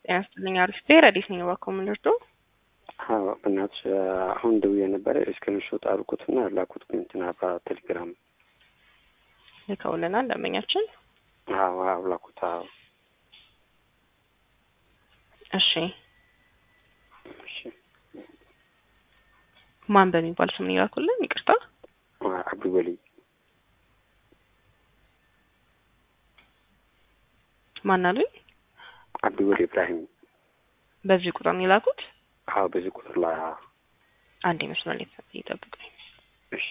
ጤና ይስጥልኝ። አሪፍ ብሔር አዲስ ነኝ። እባክዎ ምን ልርዳው? አዎ በእናትሽ አሁን ደውዬ ነበረ እስክሪንሾት አልኩትና ላኩት እንትና በቴሌግራም ልከውልናል ደንበኛችን። አዎ አዎ ላኩት። አዎ እሺ እሺ ማን በሚባል ስም ነው ይላኩልን? ይቅርታ አብዱ ወሊ ማን አሉኝ? አብዱ ወሊ ኢብራሂም በዚህ ቁጥር ነው የላኩት? አዎ በዚህ ቁጥር ላይ አዎ አንድ መስመር ላይ ይጠብቁኝ። እሺ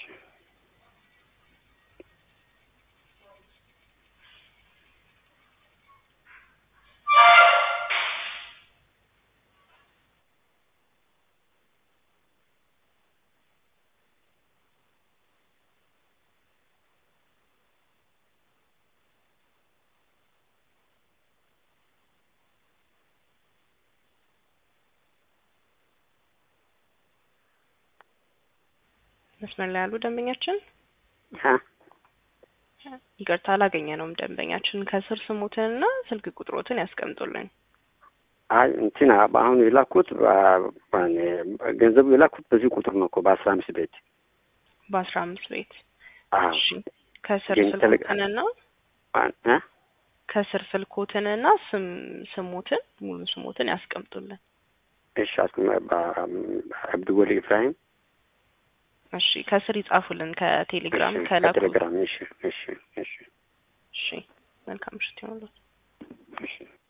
መስመር ላይ ያሉ ደንበኛችን አ ይቅርታ አላገኘነውም። ደንበኛችን ከስር ስሙትንና ስልክ ቁጥሮትን ያስቀምጡልን። አይ እንትና አሁን የላኩት ገንዘቡ የላኩት በዚህ ቁጥር ነው እኮ በአስራ አምስት ቤት በአስራ አምስት ቤት አዎ እሺ ከስር ግን ተለ- ስልኮትንና አ ከስር ስልኮትንና ስም ስሙትን ሙሉ ስሙትን ያስቀምጡልን። እሺ አስኩ አብዱ ወሊ ኢብራሂም እሺ ከስር ይጻፉልን ከቴሌግራም እሺ፣ ከላኩ። ከቴሌግራም እሺ እሺ እሺ እሺ መልካም ምሽት ይሆንልዎት። እሺ